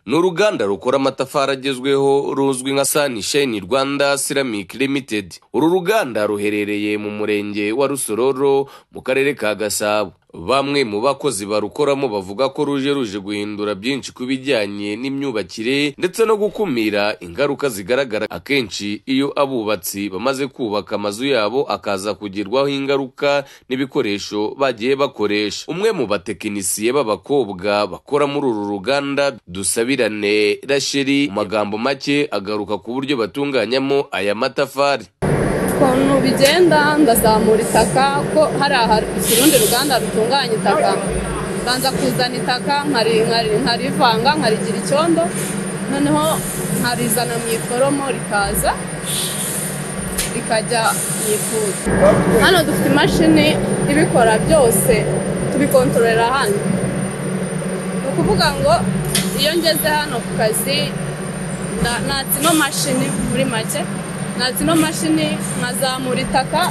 ni uruganda rukora amatafari agezweho ruzwi nka sanisheni rwanda siramike limitedi uru ruganda ruherereye mu murenge wa rusororo mu karere ka gasabo bamwe mu bakozi barukoramo bavuga ko ruje ruje guhindura byinshi ku bijyanye n'imyubakire ndetse no gukumira ingaruka zigaragara akenshi iyo abubatsi bamaze kubaka amazu yabo akaza kugirwaho ingaruka n'ibikoresho bagiye bakoresha umwe mu batekinisiye b'abakobwa bakora muri uru ruganda dusabirane rasheri mu magambo make agaruka ku buryo batunganyamo aya matafari ukuntu bigenda ndazamura itaka ko hari aha ikirundi ruganda rutunganya itaka ndanza kuzana itaka nkarivanga nkarigira icyondo noneho nkarizana mu iforomo rikaza rikajya mu ifuru hano dufite imashini ibikora byose tubikontororera hano ni ukuvuga ngo iyo ngeze hano ku kazi natsi ino mashini muri make natsi ino mashini nkazamura itaka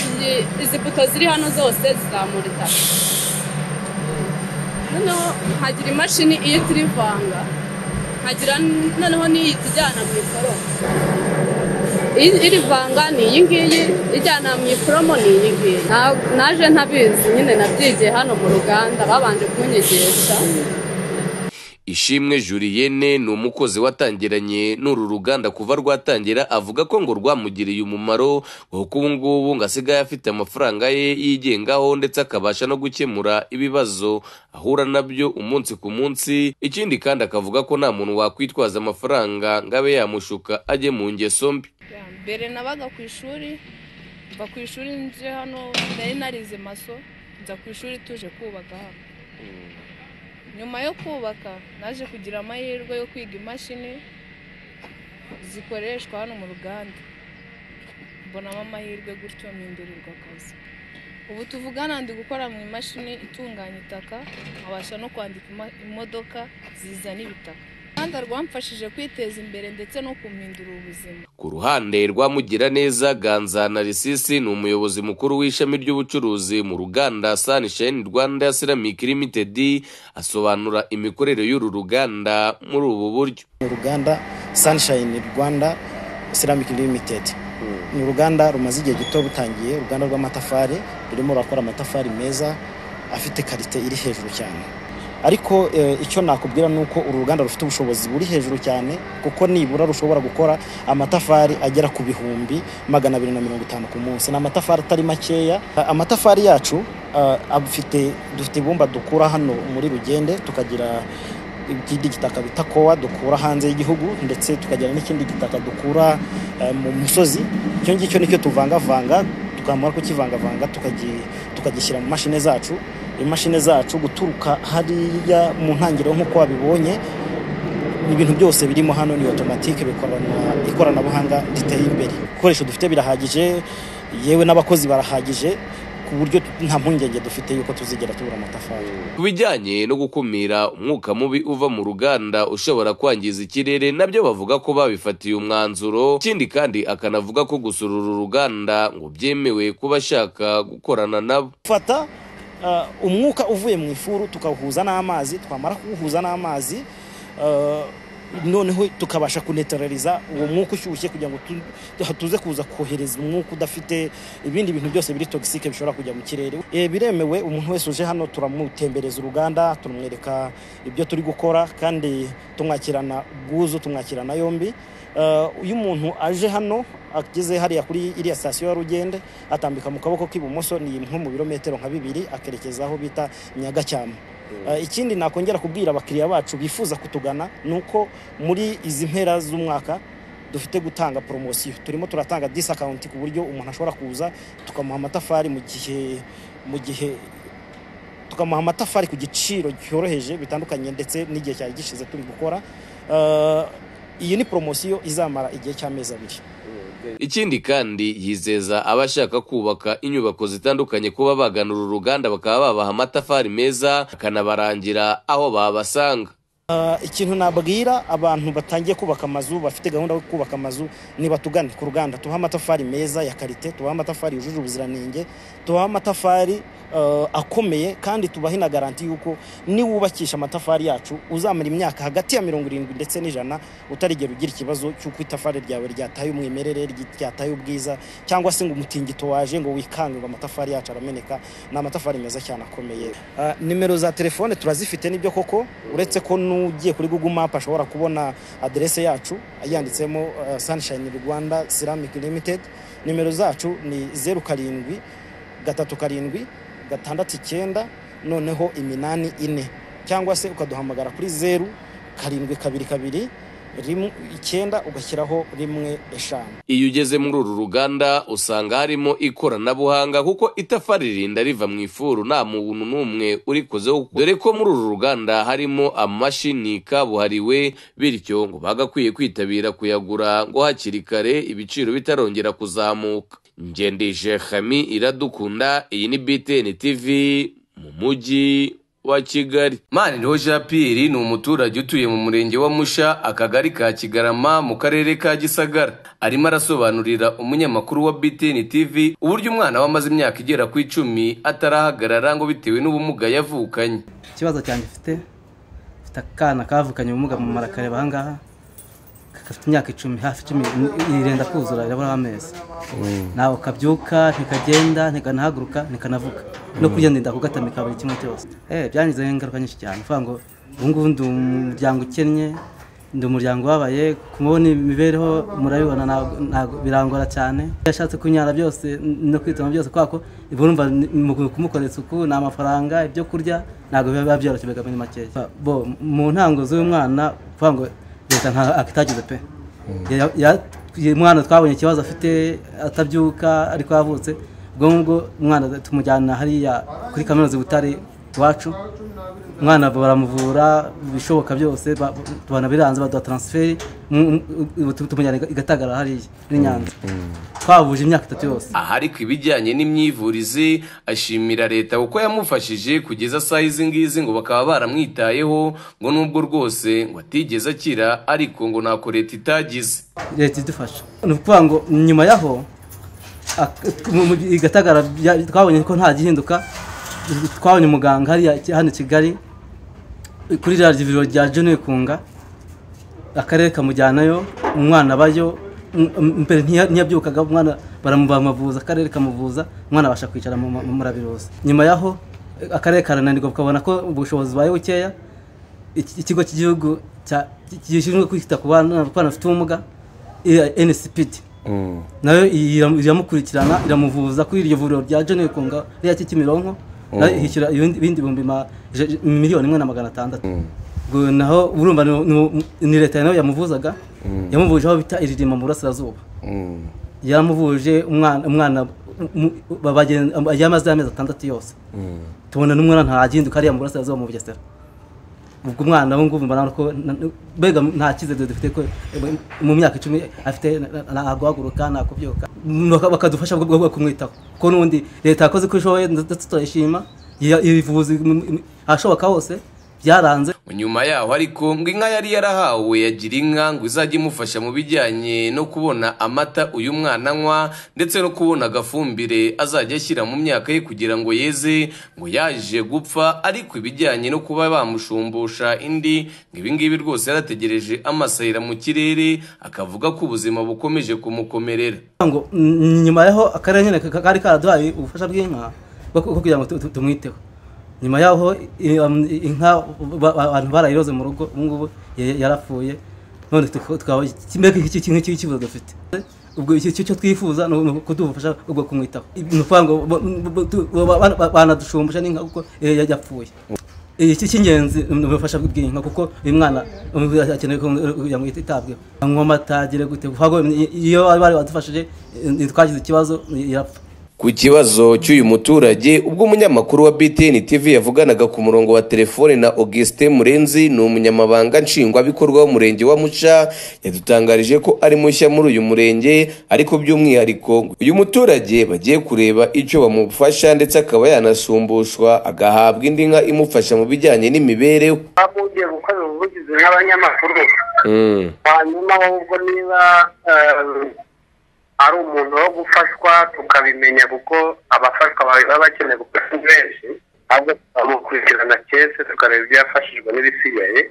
izi- izi buto ziri hano zose zizamura itaka noneho nkagira imashini ihita irivanga nkagira n- noneho n'iyita ijyana mu iforomo I- irivanga ni iyi ngiyi ijyana mu iforomo ni iyi ngiyi Na- naje ntabizi nyine nabyigiye hano mu ruganda babanje kunyigisha Ishimwe Julienne ni umukozi watangiranye n'uru ruganda kuva rwatangira avuga ko ngo rwamugiriye umumaro kuko ubu ngubu ngo asigaye afite amafaranga ye yigengaho ndetse akabasha no gukemura ibibazo ahura nabyo umunsi ku munsi ikindi kandi akavuga ko nta muntu wakwitwaza amafaranga ngo abe yamushuka ajye mu ngeso mbi mbere nabaga ku ishuri mva ku ishuri nje hano nari narize maso nza ku ishuri tuje kubaka hano nyuma yo kubaka naje kugira amahirwe yo kwiga imashini zikoreshwa hano mu ruganda mbonamo amahirwe gutyo mpindurirwa akazi ubu tuvugana ndi gukora mu imashini itunganya itaka nkabasha no kwandika ima- imodoka zizana ibitaka uruganda rwamfashije kwiteza imbere ndetse no kumpindurira ubuzima Ku ruhande rwa Mugiraneza Ganza Narisisi ni umuyobozi mukuru w'ishami ry'ubucuruzi mu ruganda Sunshine Rwanda Ceramic Limited asobanura imikorere y'uru ruganda muri ubu buryo. uruganda Sunshine Rwanda Ceramic Limited ni uruganda rumaze igihe gito butangiye uruganda rw'amatafari rurimo rurakora amatafari meza afite karite iri hejuru cyane ariko eh, icyo nakubwira ni uko uru ruganda rufite ubushobozi buri hejuru cyane kuko nibura rushobora gukora amatafari agera ku bihumbi magana abiri na mirongo itanu ku munsi ni amatafari atari makeya A- amatafari yacu ah, afite dufite ibumba dukura hano muri rugende tukagira ikindi gitaka bita kowa dukura hanze y'igihugu ndetse tukagira n'ikindi gitaka dukura eh, mu musozi icyo ngicyo nicyo tuvangavanga tukamara kukivangavanga tukagi- tukagishyira mu mashini zacu imashini zacu guturuka hariya mu ntangiriro nk'uko wabibonye ibintu byose birimo hano ni otomatike bikoranwa ikoranabuhanga riteye imbere ibikoresho dufite birahagije yewe n'abakozi barahagije ku buryo nta mpungenge dufite yuko tuzigera tubura amatafari Ku bijyanye no gukumira umwuka mubi uva mu ruganda ushobora kwangiza ikirere nabyo bavuga ko babifatiye umwanzuro ikindi kandi akanavuga ko gusura uru ruganda ngo byemewe kuba ashaka gukorana nabo. dufata uh, umwuka uvuye mu ifuru tukawuhuza n'amazi twamara kuwuhuza n'amazi uh, noneho tukabasha kuneterariza uwo mwuka ushyushye kugira ngo tu- tuze kuza kohereza umwuka udafite ibindi bintu byose biri togisike bishobora kujya mu kirere e, biremewe umuntu wese uje hano turamutembereza uruganda turamwereka ibyo turi gukora kandi tumwakirana bwuzu tumwakirana yombi Uh, iyo umuntu aje hano ageze hariya kuri iriya sitasiyo ya rugende atambika mu kaboko k'ibumoso ni nko mu birometero nka bibiri akerekeza aho bita nyagacyama Uh, ikindi nakongera kubwira abakiriya bacu bifuza kutugana ni uko muri izi mpera z'umwaka dufite gutanga poromosiyo turimo turatanga disakawunti ku buryo umuntu ashobora kuza tukamuha amatafari mu gihe mu gihe tukamuha amatafari ku giciro cyoroheje bitandukanye ndetse n'igihe cyari gishize turi gukora Uh, iyi ni poromosiyo izamara igihe cy'amezi abiri Ikindi kandi yizeza abashaka kubaka inyubako zitandukanye kuba bagana uru ruganda bakaba babaha amatafari meza akanabarangira aho babasanga. Ah, ikintu nabwira abantu batangiye kubaka amazu bafite gahunda yo kubaka amazu ni batugane ku ruganda tubahe amatafari meza ya karite tubahe amatafari yujuje ubuziranenge tubahe amatafari ah, akomeye kandi tubahe na garanti y'uko niwubakisha amatafari yacu uzamara imyaka hagati ya mirongo irindwi ndetse n'ijana utarigera ugira ikibazo cy'uko itafari ryawe ryataye umwimerere ry- ryataye ubwiza cyangwa se ngo umutingito waje ngo wikange ngo amatafari yacu arameneka ni amatafari meza cyane akomeye Ah, nimero za telefone turazifite nibyo koko uretse ko n'ugiye kuri google map ashobora kubona aderese yacu yanditsemo ah, sunshine rwanda ceramic limited nimero zacu ni zeru karindwi gatatu karindwi gatandatu icyenda noneho iminani ine cyangwa se ukaduhamagara kuri zeru karindwi kabiri kabiri rimwe icyenda ugashyiraho rimwe eshanu iyo ugeze muri uru ruganda usanga harimo ikoranabuhanga kuko itafari ririnda riva mu ifuru nta muntu n'umwe urikozeho dore ko muri uru ruganda harimo amashini kabuhariwe bityo ngo bagakwiye kwitabira kuyagura ngo hakiri kare ibiciro bitarongera kuzamuka ngendeshe hami iradukunda iyi ni btn tv mu mujyi wa kigali maniriho jean pierre ni umuturage utuye mu murenge wa musha akagari ka kigarama mu karere ka gisagara arimo arasobanurira umunyamakuru wa btn tv uburyo umwana we amaze imyaka igera ku icumi atarahagarara ngo bitewe n'ubumuga yavukanye ikibazo cyanjye mfite mfite akana kavukanye ubumuga mu mara kareba ahangaha gafite imyaka icumi hafi icumi irenda kuzura iraburaho amezi ntabwo kabyuka ntikagenda ntikanahaguruka ntikanavuga no kurya ndenda kugatamika buri kimwe cyose Eh, byangizeho ingaruka nyinshi cyane uvuga ngo ubu ngubu ndi umuryango ukennye ndi umuryango ubabaye kumubona imibereho murabibona ntabwo- ntabwo- birangora cyane iyo ashatse kunyara byose no kwituma byose kubera ko urumva ni- mu kumukorera isuku ni amafaranga ibyo kurya ntabwo biba byoroshye bigamenya makeya bo mu ntango z'uyu mwana kuvuga ngo leta nta akitagize pe Ya- ya- uyu mwana twabonye ikibazo afite atabyuka ariko yavutse ubwo ngubwo umwana tumujyana hariya kuri kaminuza i butare iwacu umwana baramuvura ibishoboka byose ba- banabiranze baduha taransiferi mu- mu- tumujyana i gatagara hariya i nyanza twahuje imyaka itatu yose aha ariko ibijyanye n'imyivurize ashimira leta kuko yamufashije kugeza saa izi ngizi ngo bakaba baramwitayeho ngo nubwo rwose ngo atigeze akira ariko ngo ntako leta itagize leta idufasha ni ukuvuga ngo nyuma yaho ak- mu- mu- i Gatagara bya- twabonye ko nta gihinduka twabonye umuganga hariya i- hano i kigali kuri rya vuriro rya junior kunga akarere kamujyanayo umwana abayo m- m- mbere ntiya- ntiyabyukaga umwana baramubamuvuza akarere kamuvuza umwana abasha kwicara mu mu- murabiruzi nyuma yaho akarere karananirwa ukabona ko ubushobozi bubaye bukeya iki- ikigo cy'igihugu cya- gishinzwe kwita ku bana ku bana bafite ubumuga iya nsipidi nayo ira- iramukurikirana iramuvuza kuri iryo vuriro rya jone kunga rya kimironko nayo ishyura ibindi ibindi bihumbi ma- ija- miliyoni imwe na magana atandatu ubwo naho urumva ni- ni- ni leta nayo yamuvuzaga yamuvuje aho bita iririma mu burasirazuba yaramuvuje umwana umwana mu- babagen- yamaze amezi atandatu yose tubona n'umwana ntaginduka ariya mu burasirazuba mu bugesera ubwo umwana we ngubu mbona ko na- mbega nta cyizere dufite ko eh, mu myaka icumi afite na- na- nta guhaguruka nta kubyuka Baka- bakadufasha bwo bwo kumwitaho ko n'undi leta yakoze uko ishoboye ndetse turayishima ibivuzi ahashoboka hose byaranze nyuma yaho ariko ngo inka yari yarahawe yagira inka ngo izajya imufasha mu bijyanye no kubona amata uyu mwana anywa ndetse no kubona agafumbire azajya ashyira mu myaka ye kugira ngo yeze ngo yaje gupfa ariko ibijyanye no kuba bamushumbusha indi ngo ibingibi rwose yarategereje amasahira mu kirere akavuga ko ubuzima bukomeje kumukomerera ngo mm, nyuma yaho akarere nyine ka- kari karaduhaye ubufasha bw'inka bwo ku- bwo kugira ngo tu- tu- tumwiteho nyuma yaho i- um, inka ba- ba- abantu barayiroze mu rugo ubu ngubu ya- yarapfuye none tuka- tukaba mbega iki kintu cy'ikibazo dufite ubwo icyo icyo- icyo twifuza ni uku- kuduha ubufasha bwo kumwitaho ni ukuvuga ngo bo- bo- tu- ba- ba- ba- banadushumbusha n'inka kuko eh, ya- yapfuye iki cy'ingenzi ni ubufasha bw'inka kuko uyu mwana um, akeneye ko kugira ngo yitabweho anywa amata agire gute Kuko iyo bari badufashije eh, ntitwagize ikibazo irapfa ku kibazo cy'uyu muturage ubwo umunyamakuru wa btn tv yavuganaga ku murongo wa telefone na augustin murenzi ni umunyamabanga nshingwabikorwa w'umurenge wa muca yadutangarije ko ari mushya muri uyu murenge ariko by'umwihariko uyu muturage bagiye kureba icyo bamufasha ndetse akaba yanasumbushwa agahabwa indi nka imufasha mu bijyanye n'imibereho bakungiye gukora ubuvugizi n'abanyamakuru Mm, hanyuma wowe ubwo niba eh, ari umuntu wo gufashwa tukabimenya kuko abafashwa bawe baba bakeneye gufasha ni benshi ahubwo tukamukurikirana cyese tukareba ibyo yafashijwe n'ibisigaye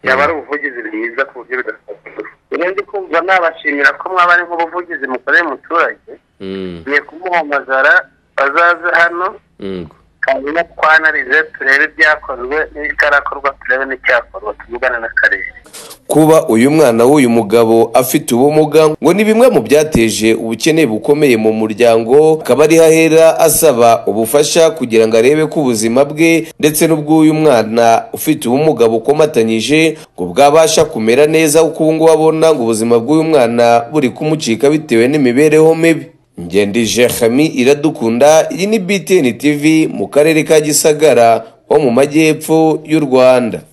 yaba ari ubuvugizi bwiza ku buryo bidasobanura rero ndi kumva nabashimira ko mwaba ari nk'ubuvugizi mukoreye umuturage mm, ngiye kumuhamagara bazaze hano mm. hanyuma twanarize turebe ibyakozwe n'ibitarakorwa turebe n'icyakorwa tuvugane n'akarere kuba uyu mwana w'uyu mugabo afite ubumuga ngo ni bimwe mu byateje ubukene bukomeye mu muryango akaba ari hahera asaba ubufasha kugira ngo arebe ko ubuzima bwe ndetse n'ubw'uyu mwana ufite ubumuga bukomatanyije ngo bwabasha kumera neza kuko ubu ngubu abona ngo ubuzima bw'uyu mwana buri kumucika bitewe n'imibereho mibi ngendije hami iradukunda iyi ni btn tv mu karere ka gisagara ho mu majyepfo y'u rwanda